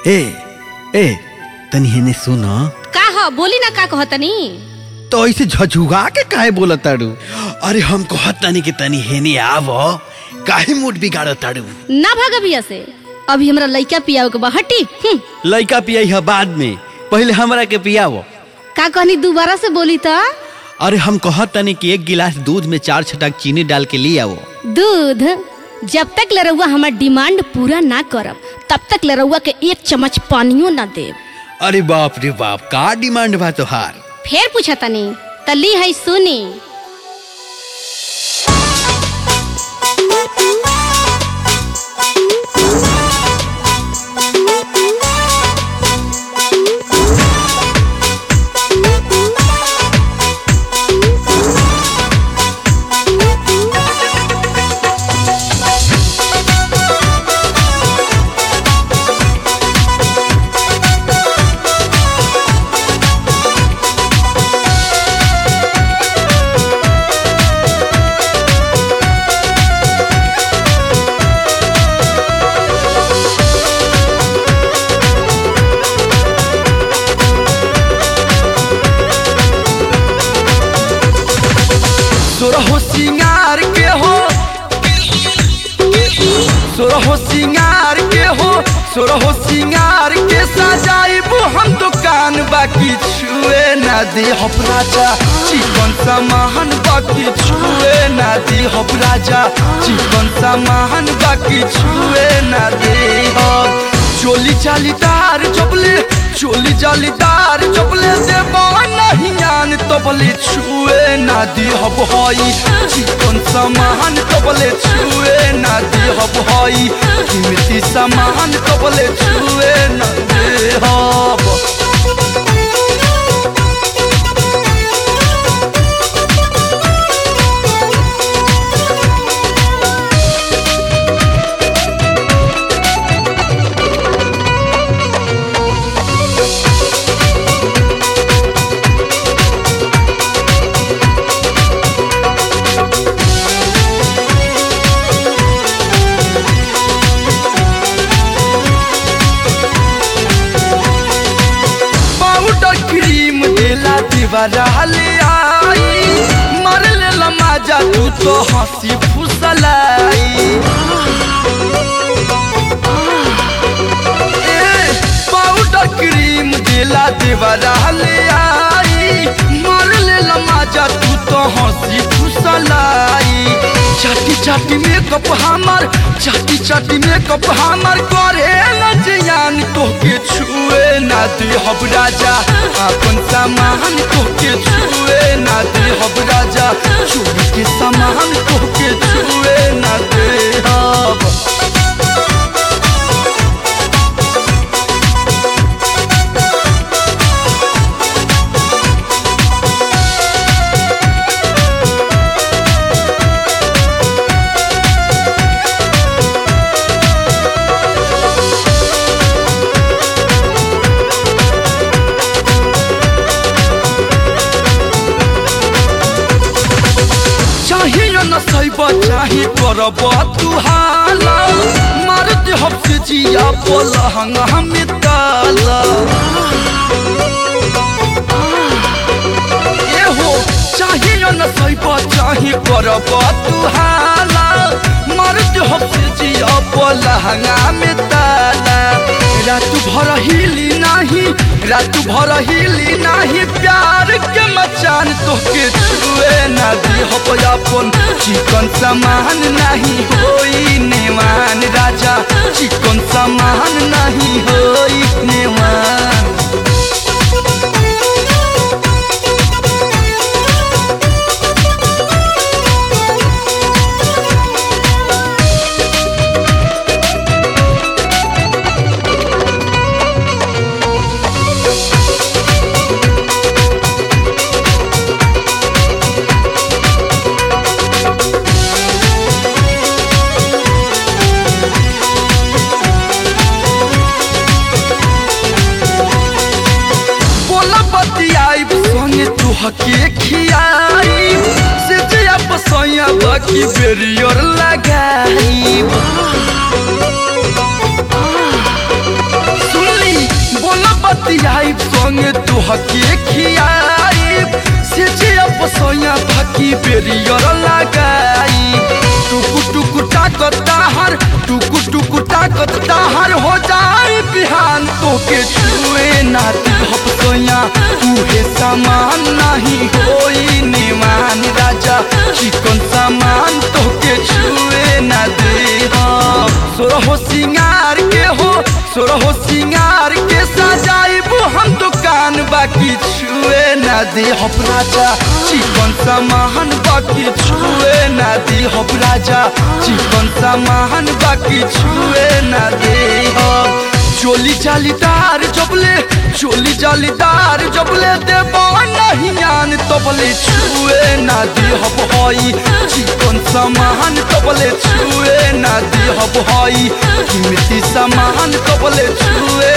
ए ए तनी हेने सुन का ह बोली ना का कहतनी तो ऐसे झझुगा के काहे बोलत ताड़ू अरे हम कहत तनी कि तनी हेने आव काहे मूड बिगाड़ ताड़ू ना भाग अभिया से अभी हमरा लइका पियाओ के बा हटी हम्म, लइका पियाई है बाद में पहले हमरा के पियाव का कहनी दोबारा से बोली त अरे हम कहत तनी कि एक गिलास दूध में चार छटाक चीनी डाल के ले आओ दूध जब तक लरौआ हमार डिमांड पूरा ना करब तब तक लरौआ के एक चम्मच पानियो ना देब अरे बाप रे बाप का डिमांड बा तोहार फेर पूछतनी तली है सुनी सोरहो सिंगार के हो सोरहो सिंगार के हो सोरहो सिंगार के सजाइबो हम दुकान बाकी छुए ना दे हम राजा चिकन सामान बाकी छुए ना दे हम राजा चिकन सामान बाकी छुए ना दे हम चोली चालीदार चपले चोली जालीदार चपले दे नहीं आन तबले छुए ना दी हब हई चिकन सामान तबले छुए ना दी हब हई कीमती सामान तबले छुए ना दे हब पाउडर क्रीम देला दीवारा ले आई मर लेला माजा तू तो हंसी फुसलाई ए, पाउडर क्रीम देला दीवारा ले आई मर लेला माजा तू तो हंसी फुसलाई चाटी चाटी मेकअप हमार चाटी चाटी मेकअप हमार करे न जियान तोके छुए ना दे हब राजा अपन सामान तोके छुए ना दे हब राजा चोरी के सामान तोके छुए ना दे हब चाहिए न सैब चाहे करब तू हाला मार दे हफ्से जिया पलहंग हमें ताला ए हो चाहिए न सैब चाहे करब तू हाला मार दे हफ्से जिया पलहंग हमें ताला रात भर हिली नाही रात भर हिली नाही प्यार के मचान तोके छुए ना दी हो अपन चिकन सामान नहीं होई नेवान राजा चिकन सामान नहीं होई नेवान बोला बतियाई संगे तू हके खियाई से जया पसैया बाकी बेरियर लगाई सुन संग तुहके खियाई से जे अपसोया थकी बेरियर लगाई टुकु टुकु ताकत ताहर टुकु टुकु ताकत ताहर हो जाए बिहान तोके छुए ना दिहप सोया उहे सामान नहीं होई निमान राजा चिकन सामान तोके छुए ना दे सोरहो सिंगार के हो सोरहो सिंगार के सजाइबू हम दुकान बाकी छुए ना दे हब राजा चिकन सामान बाकी छुए ना दे हब राजा चिकन सामान बाकी छुए ना दे हब चोली जालीदार जबले चोली जालीदार जबले देबो नहीं आन तबले छुए ना दे हब हई चिकन सामान तबले छुए ना दे हब हई कीमती सामान तबले छुए